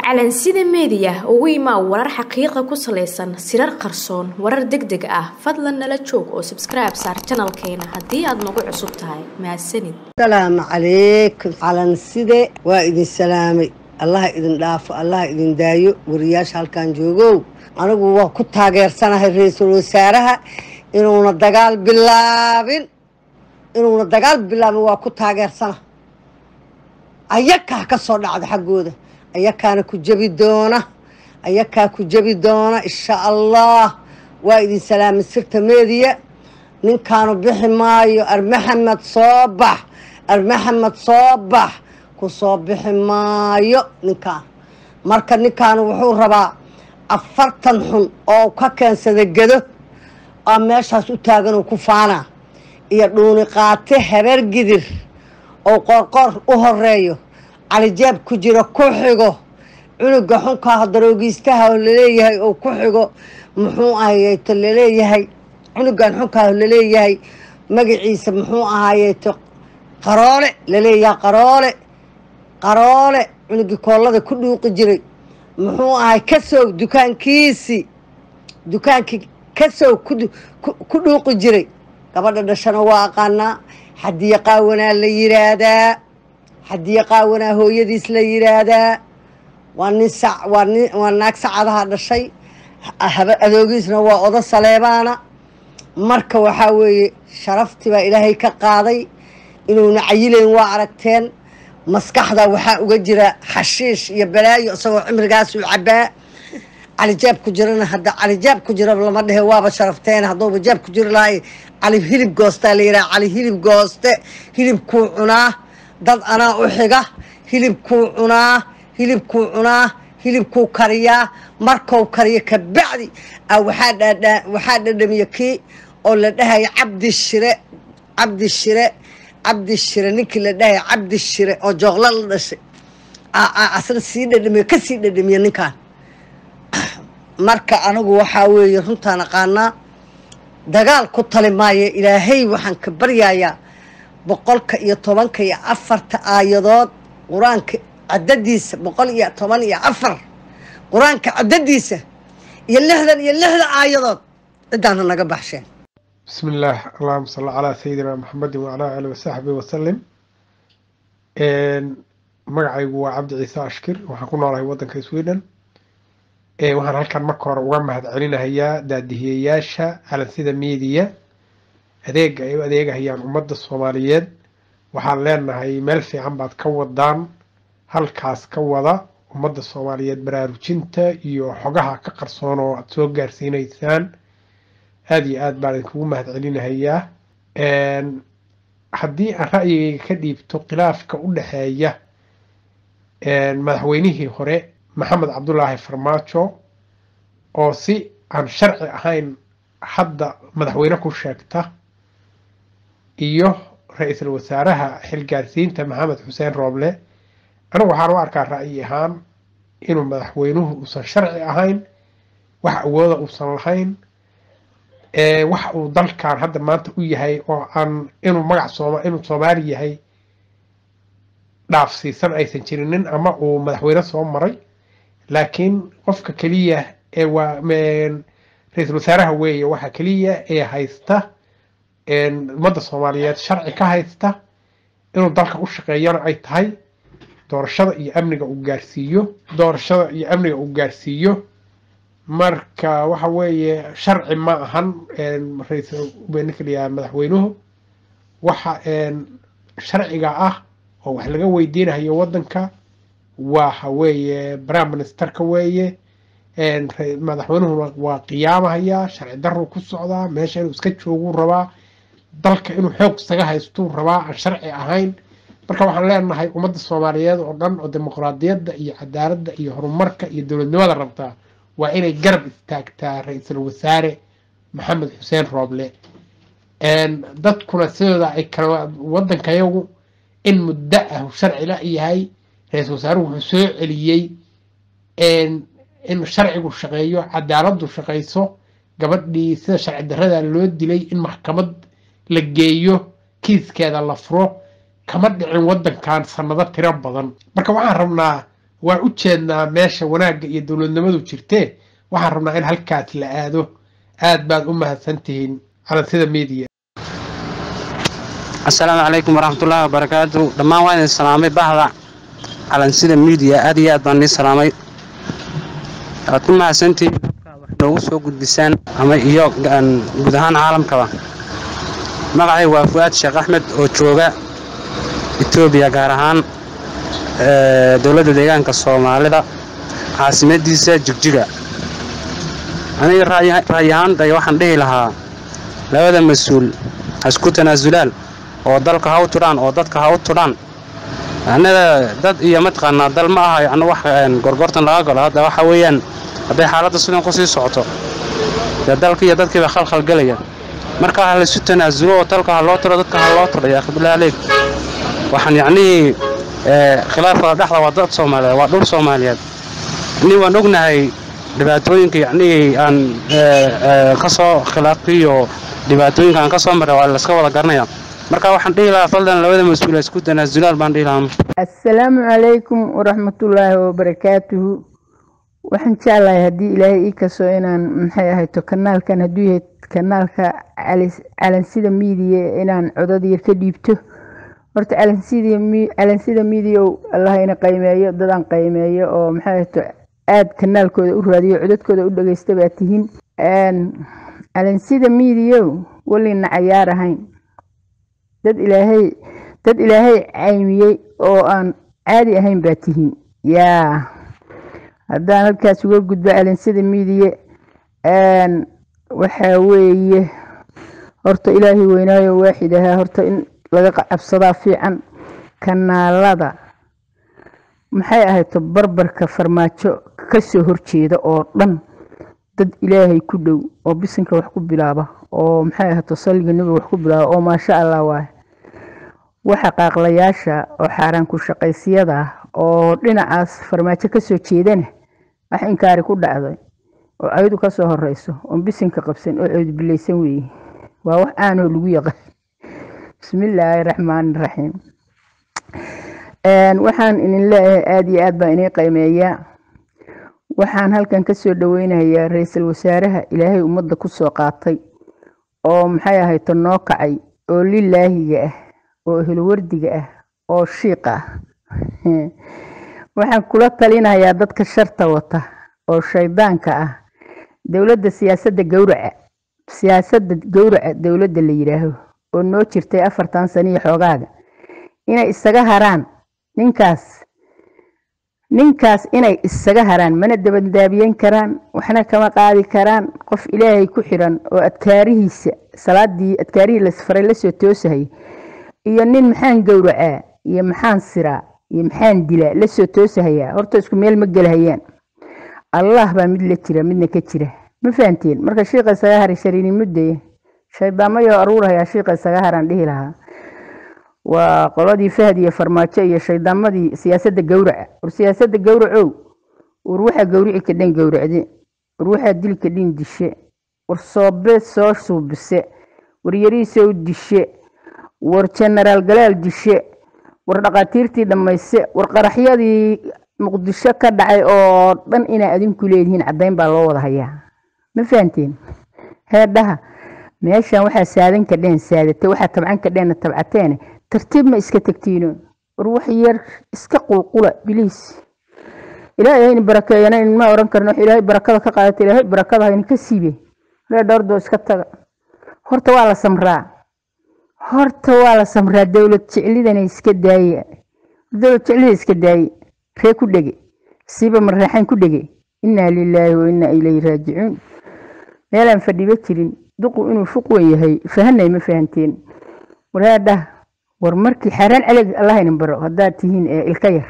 calansida meediya ugu imaa warar xaqiiqa ku salaysan sirar qarsoon warar deg deg ah fadlan nala joog oo sabskribe saar janalkeena haddii aad nagu cusub tahay mahadsanid asalaamu calaykum calanside waa idin salaamay allaha idin dhaafo allaha idin daayo wariyaasha halkan joogow anigu waa ku taageersanahay ra-iisul wasaaraha inuuna dagaal bilaabin inuuna dagaal bilaabin waa ku taageersana ayakaa ka soo dhacda xaggooda ayakaana ku jebi doona ayakaa ku jebi doona insha allah waa idin salaamay sirta meediya ninkaanu bixi maayo armaxamed soo bax armaxamed soo bax ku soo bixi maayo ninkaan marka ninkaanu wuxuu rabaa afartan xun oo ka keensada gedo oo meeshaas u taagan oo ku faanaa iyo dhuuni qaate habeer gidir oo qoorqoor u horeeyo calijaab ku jiro ku xigo cunuga xunkaah daroogiistaha oo laleeyahay oo ku xigo muxuu ahayeyto laleeyahay cunugan xunkaah laleeyahay magaciisa muxuu ahaayeeto qaroole laleeyahay qaroole qaroole cunugii koollada ku dhuuqi jiray muxuu ahay kasow dukaankiisii dukaankii kasow ku dhuuqi jiray gabadha dhashana waa aqaanaa xadiya qaawanaa la yiraahdaa xadiya qaawanaa hooyadiis la yiraahdaa waa nin sac waa nin waa naag sacadaha dhashay adoogiisna waa odo saleebaana marka waxaa weeye sharaftii baa ilaahay ka qaaday inuuna cayilayn waa aragteen maskaxda waxaa uga jira xashiish iyo balaayo isagoo cimrigaas uu cabaa calijaab ku jirana hadda calijaab ku jira lama dhehe waaba sharafteen hadduuba jaab ku jiri lahay cali hilib goostaa la yidhaha cali hilib gooste hilibkuu cunaa dad anaa u xiga hilibkuu cunaa hilibkuu cunaa hilibkuu kariyaa markou kariyo kabacdi waxaa dhadhamiye kii oo la dhahaya cabdi shire cabdi shire cabdi shire ninkii la dhahaya cabdi shire oo jooqlo la dhashay asna sii dhadhamiye kasii dhadhamiye ninkaan marka anigu waxaa weeye runtaan aqaanaa dagaal ku tali maayo ilaahay waxaan ka baryayaa boqolka iyo tobanka iyo afarta aayadood qur-aanka cadadiisa boqol iyo toban iyo afar qur-aanka cadadiisa iyo lixdan iyo lixda aayadood cidaana naga baxsheen بسم الله اللهم صل على سيدنا محمد وعلى آله وصحبه وسلم magacaygu waa cabdi ciise ashkir waxaan ku noolahay waddanka sweden waxaan halkan marka hore uga mahad celinahayaa daadihiyayaasha calansida media adeega ay u adeegahayaan ummadda soomaaliyeed waxaan leenahay meel fiican baad ka wadaan halkaas ka wada ummadda soomaaliyeed baraarujinta iyo xogaha ka qarsoon oo aada soo gaarsiinaysaan aada iyo aad baan idinkugu mahad celinahayaa haddii aan ra'yigayga ka dhiibto khilaafka u dhexeeya madaxweynihii hore maxamed cabdulaahi farmaajo oo si aan sharci ahayn hadda madaxweyne ku sheegta iyo ra-iisul wasaaraha xilgaarsiinta maxamed xuseen rooble anigu waxaan u arkaa ra'yi ahaan inuu madaxweynuhu uusan sharci ahayn wax awooda uusan lahayn wax uu dalkan hadda maanta u yahay oo aan inuu magac sooma inuu soomaali yahay dhaafsiisan aysan jirinin ama uu madaxweyne soo maray laakiin qofka keliya ee waa ra-iisul wasaaraha weeye waxa keliya ee haysta ummadda soomaaliyeed sharci ka haysta inuu dalka u shaqeeyana ay tahay doorashada iyo amniga uu gaarsiiyo doorashada iyo amniga uu gaarsiiyo marka waxa weeye sharci ma ahan ra-iisul ninka la yidhaha madaxweynuhu waxa sharciga ah oo wax laga weydiinahayo waddanka waxa weeye prime ministerka weeye madaxweynuhuna waa qiyaamahayaa sharci daruu ku socdaa meesha inuu iska jooguu rabaa dalka inuu xoog isaga haystuu rabaa aan sharci ahayn marka waxaan leenahay ummadda soomaaliyeed oo dhan oo dimuqraadiyadda iyo cadaaladda iyo horumarka iyo dowladnimada rabtaa waa inay garab istaagtaa ra-iisul wasaare maxamed xuseen rooble dadkuna sidooda ay kala waddankayagu in muddo ah sharci la yahay ra-iisul wasaaruhu wuxuu soo celiyey in sharcigu shaqeeyo cadaaladdu shaqayso gabadhii sida sharci darrada loo dilay in maxkamad la geeyo kiiskeeda la furo kama dhicin waddankan sanado tiro badan marka waxaan rabnaa waan u jeednaa meesha wanaagga iyo dowladnimadu jirtee waxaan rabnaa in halkaas la aado aad baad u mahadsantihiin calansida media asalaamu calaykum waraxmatullaahi wabarakaatu dhammaan waan idin salaamay bahda calansida miidiya aad iyo aad baan idin salaamay waad ku mahadsantihiin wax noogu soo gudbisaan ama iyo guud ahaan caalamkaba magacay waa fu'aad sheekh axmed oo jooga etoobiya gaar ahaan dowladda deegaanka soomaalida caasimadiisa jigjiga aniga ra'yi ahaantay waxaan dhihi lahaa labada mas-uul ha isku tanaasulaan oo dalka ha u tudhaan oo dadka ha u tudhaan annaga dad iyo mataqaanaa dal ma aha yacni wax gorgortan laga galo hadda waxa weeyaan hadday xaaladda sidan ku sii socoto dee dalka iyo dadkiiba khalkhal gelaya marka ha laysu tanaasulo oo dalka ha loo tiro dadka ha loo tiro yaa khibillah aleeg waxaan yacnihii khilaafka dhexda waa dad soomaaliyeed waa dhul soomaaliyeed ni waan ognahay dhibaatooyinka yacnihii aan ka soo khilaafiyo dhibaatooyinka aan ka soo maray waa layska wada garanaya marka waxaan dhihi lahaa faldan labada mas-uul isku tanaasulaan baan dhihi lahaa assalaamu calaykum waraxmatullaahi wabarakaatuhu waxaan jeclahay haddii ilaahay ii kasoo inaan maxay ahayto kanaalkan hadduu yahay kanaalka calansida miidiya inaan codad yar ka dhiibto horta calansida miidiya allah ina qaymeeyo dadaan qaymeeyo oo maxay ahayto aada kanaalkooda u raadiyo codadkooda u dhageysta baa tihiin calansida miidiyow welina cayaar ahayn dad ilaahay dad ilaahay caymiyey oo aan caadi ahayn baa tihiin yaa haddaan halkaas uga gudbo calansida miidiye waxaa weeye horta ilaahay weynaayo waaxid ahaa horta in laga cabsadaa fiican kanaalada maxay ahayto barbarka farmaajo kasoo horjeeda oo dhan dad ilaahay ku dhow oo bisinka wax ku bilaaba oo maxay ahayto salliga nebiga wax ku bilaaba oo maasha allah waay waxa qaaqlayaasha oo xaaraan ku shaqaysiyada ah oo dhinacaas farmaajo kasoo jeedana wax inkaari ku dhacday oo ayadu kasoo horeyso oon bisinka qabsan oo coodbilaysan weeye waa wax aanoo lagu yaqaan bismillaahi raxmaani raxiim waxaan idin leeyahay aada iyo aad baa inii qiimeeyaa waxaan halkan kasoo dhaweynayaa ra-iisul wasaaraha ilaahay ummadda kusoo qaatay oo maxay ahayto noo kacay oo lilaahiga ah oo hilwardiga ah oo shiiqa ah waxaan kula talinayaa dadka sharta wata oo shaydaanka ah dowladda siyaasadda gowraca siyaasadda gowraca dowladda la yidhaaho oo noo jirtay afartan saniyo xoogaaga inay isaga haraan ninkaas ninkaas inay isaga haraan mana dabandaabiyen karaan waxna kama qaadi karaan qof ilaahay ku xiran oo adkaarihiisa salaadii adkaarihii lasfaray lasoo toosahaya iyo nin maxaan gowracaa iyo maxaan siraa iyo maxaan dilaa lasoo toosahayaa horta isku meel ma gelahayaan allah baa mid la jira midna ka jira ma fahanteen marka shiiqa isaga haray shariinimo daya shaydaamayo aruurahayaa shiiqa isaga haraan dhihi lahaa waa qoladii fahd iyo farmaajo iyo shaydaamadii siyaasadda gowraca war siyaasadda gowracow war waxaa gowrici kadhan gowracde war waxaa dili kadhin dishe war soobe soo suubise war yariisow dishe war jenaraal galaal dishe war dhaqaatiirtii dhammayse war qaraxyadii muqdisho ka dhacay oo dhan inaa adinku leedihiin caddayn baa loo wada hayaa ma fahanteen heedhaha meeshan waxaa saadan kadheen saadate waxaa tabcan kadheenna tabcateene tartiib ma iska tegtiino war wax yar iska qulqula biliis ilaahay hayni barakeeyana inma oran karno ilaahay barakada ka qaadata ilaahay barakada hayni ka siibe ree dhowrdoo iska taga horta waa la samraa horta waa la samraa dowlad jeclidana iska daaye dowlad jeclida iska daaye ree ku dhege siiba marreexaan ku dhege innaa lilaahi wa innaa ilayhi raajicuun meelaan fadhiba jirin duqu inuu fuqwan yahay fahanay ma fahanteen waraadhah war markii xaaraan caleg allahaynin baro haddaad tihiin ee ilka yar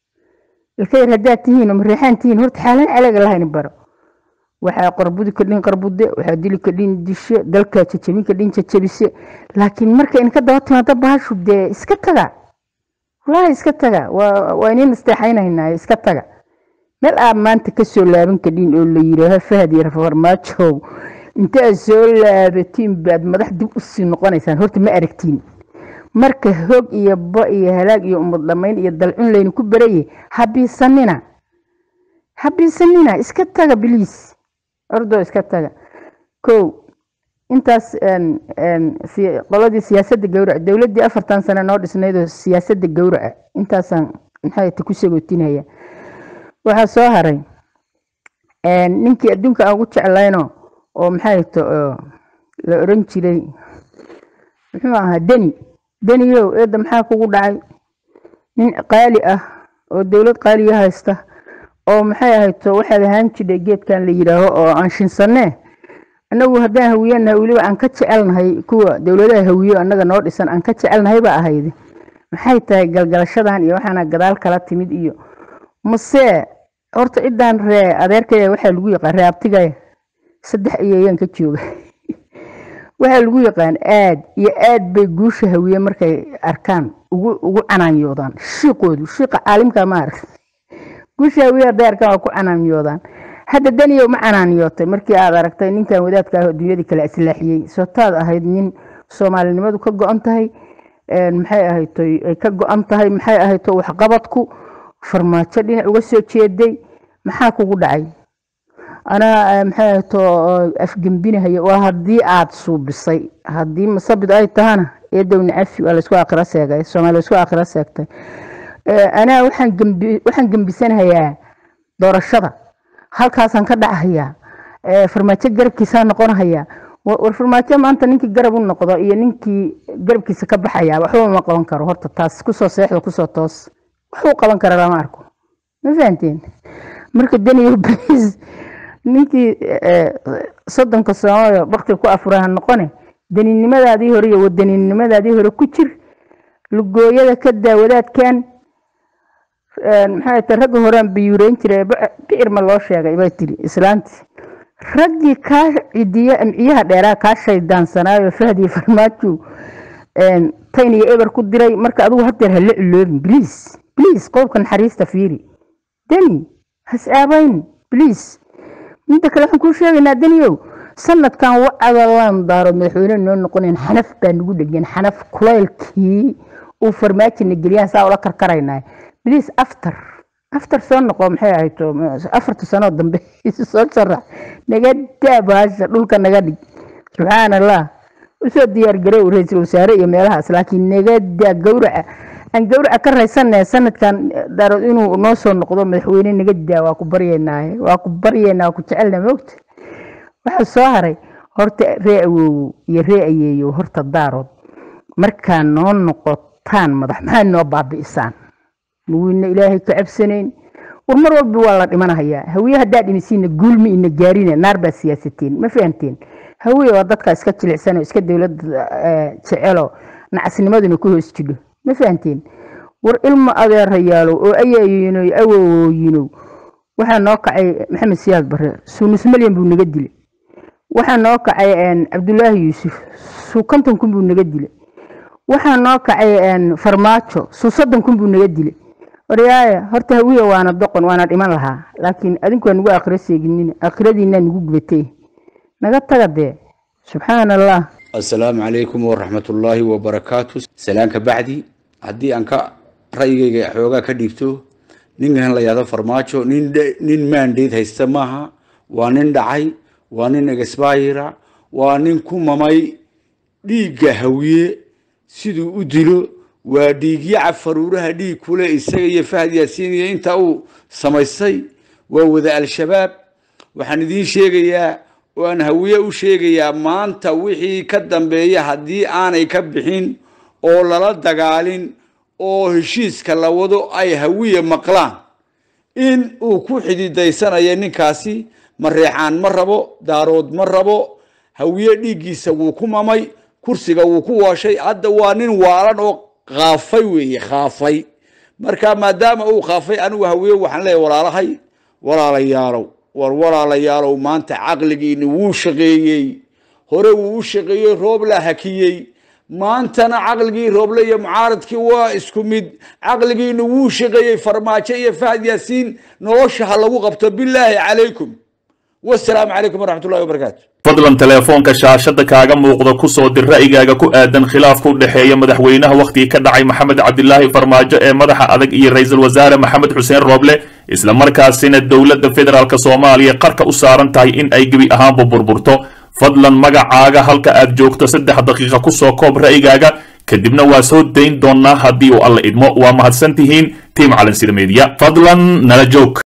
ilka yar haddaad tihiin oo mareexaan tihiin horta xaaraan caleg allahaynin baro waxaa qarbudi kadhin qarbude waxaa dili kadhin dishe dalkaa jajabin kadhin jajabise laakiin marka inka daba timaado baashu dee iska taga wallaahi iska taga waa waa inin isteexaynaynaayo iska taga meel aad maanta kasoo laaban kadhin oo la yidhaaho fahad iyo farmaajow inta aad soo laabatiin baad madax dib usii noqonaysaan horta ma aragtiin marka hoog iyo bo iyo halaag iyo umad dhamayn iyo dalcun laynu ku beraye habiisanina habiisanina iska taga biliis ordoo iska taga kow intaas qoladii siyaasadda gowraca dowladdii afartan sano noo dhisnaydoo siyaasadda gowraca intaasaan maxay ta ku sagootinaya waxaa soo haray ninkii adduunka aan ugu jeclayno oo maxay to la oran jiray muxuu ahaa deni deniyow eedda maxaa kugu dhacay nin qaali ah oo dowlad qaaliya haysta oo maxay ahayto waxaad ahaan jidhay geedkan la yidhaaho oo aan shinsanee annagu haddaan hawiyanahay weliba aan ka jecelnahay kuwa dowladaha hawiyo annaga noo dhisan aan ka jecelnahay baa ahayde maxay tahay galgalashadan iyo waxaana gadaal kala timid iyo mase horta ciddaan ree adeerkaya waxaa lagu yaqaan ree abtigaya saddex ayeeyaan ka jooga waxaa lagu yaqaan aad iyo aad bay guusha hawiye markay arkaan ugu ugu canaanyoodaan shiiqoodu shiiqa caalimka ma arag guusha hawiye hadday arkaan waa ku canaanyoodaan hadda daniyow ma canaanyootay markii aad aragtay ninkan wadaadka ah oo dunyadii kale islaaxiyey sotaad ahayd nin soomaalinimadu ka go-an tahay maxay ahayto ay ka go-an tahay maxay ahayto waxqabadku farmaajo dhinac uga soo jeeday maxaa kugu dhacay anaa maxay ahayto afgembinahaya waa haddii aad suubisay haddii masabid ay tahana eedowna cafi waa laysku aakhira seegay soomaaliya isku aakhira seegtay anaa waxaan gembi waxaan gembisanahayaa doorashada halkaasaan ka dhacahayaa farmaajo garabkiisaa noqonahayaa war farmaajo maanta ninkii garab u noqdo iyo ninkii garabkiisa ka baxaya waxba ma qaban karo horta taas kusoo seexda kusoo toos waxuu qaban kara lama arko ma fahanteen marka daniyo blis ninkii soddonka soomaaliya bakti ku afuraha noqone daninimadaadii hore iyo wadaninimadaadii hore ku jir lugooyada ka daa wadaadkan maxay tahay ragga horean biyuureyn jiray bicir ma loo sheegay bay tiri islaantii raggii kaa cidiye amciyaha dheeraa kaa shayddaansanaayo fahdiyo farmaajo tayn iyo eber ku diray marka adigu hadeer hala iloobin bliis bliis qowbka naxariista fiiri deni has aabayn bliis midda kale waxaan kuu sheegaynaa deniyow sanadkan wacadalaan daaro madaxweyne noo noqonayn xanaf baa nagu dhegan xanaf kulaylkii uu farmaajina geliyaan saa ula karkaraynaa bliis after after soo noqo maxay ahayto afarta sanoo dambe soo sharax naga daa bahasha dhulka naga dhig subxaan allah usoo diyaar garow ra-iisul wasaare iyo meelahaas laakiin naga daa gowraca aan gowraca ka raysanay sanadkan daarood inuu noo soo noqdo madaxweyne naga daa waa ku baryeynaaye waa ku baryeynaa waa ku jecelna moogta waxaa soo haray horta ree awoowo iyo ree ayeeyo horta daarood markaa noo noqotaan madax maxaa noo baabi'isaan mawiina ilaahay ka cabsanayn war mar walba waa la dhimanahayaa hawiye haddaa dhimisiina guulmi ina gaarina naar baa siyaasateen ma fahanteen hawiye waa dadka iska jilicsanoo iska dowladda jecelo nacasnimaduna ku hoos jidho ma fahanteen war ilma adeerayaalow oo ayaayinoy awowooyinow waxaa noo kacay maxamed siyaad bare suunus malyan buu naga dilay waxaa noo kacay cabdulaahi yuusuf suu konton kun buu naga dilay waxaa noo kacay farmaajo suu soddon kun buu naga dilay waryaaya horta hawiya waana doqon waana dhiman lahaa laakiin adinku waa nagu aakhiro seeginina aakhiradiinaa nagu gubatay naga taga dee subxaan allah asalaamu calaykum waraxmatullaahi wabarakaatu salaanka bacdi haddii aan ka ra'yigayga xoogaa ka dhiibto ninkan la yahdo farmaajo nin nin maandeed haysta maaha waa nin dhacay waa nin exbayra waa nin ku mamay dhiigga hawiye siduu u dilo waa dhiigyaca faruuraha dhiig kule isaga iyo fahad yaasiin iyo inta uu samaystay waa wada al-shabaab waxaan idiin sheegayaa oo aan hawiye u sheegayaa maanta wixii ka dambeeya haddii aanay ka bixin oo lala dagaalin oo heshiiska la wado ay hawiye maqlaan in uu ku xididaysanayo ninkaasi mareexaan ma rabo daarood ma rabo hawiye dhiiggiisa wuu ku mamay kursiga wuu ku waashay hadda waa nin waalan oo kaafay weeye kaafay marka maadaama uu kaafay anigu hawiye waxaan leeyahy walaalahay walaalayaalow war walaalayaalow maanta caqligiini wuu shaqeeyey hore wuu u shaqeeyey roob la hakiyey maantana caqligii rooble iyo mucaaradkii waa isku mid caqligiina wuu shaqeeyey farmaajo iyo fahad yaasiin nolosha ha lagu qabto bilaahi calaykum wasalaamu calaykum waraxmatullahi wabarakaatu fadlan teleefoonka shaashada kaaga muuqda ku soo dir ra'yigaaga ku aadan khilaafka u dhexeeya madaxweynaha wakhtigii ka dhacay maxamed cabdilaahi farmaajo ee madaxa adag iyo ra'iisul wasaare maxamed xuseen rooble isla markaasina dowladda federaalk soomaaliya qarka u saaran tahay in ay gebi ahaanba burburto fadlan magacaaga halka aad joogto saddex daqiiqa ku soo koob ra'yigaaga kadibna waa soo dayn doonaa haddii uu alla idmo waa mahadsan tihiin tiim calansida meediya fadlan nala joog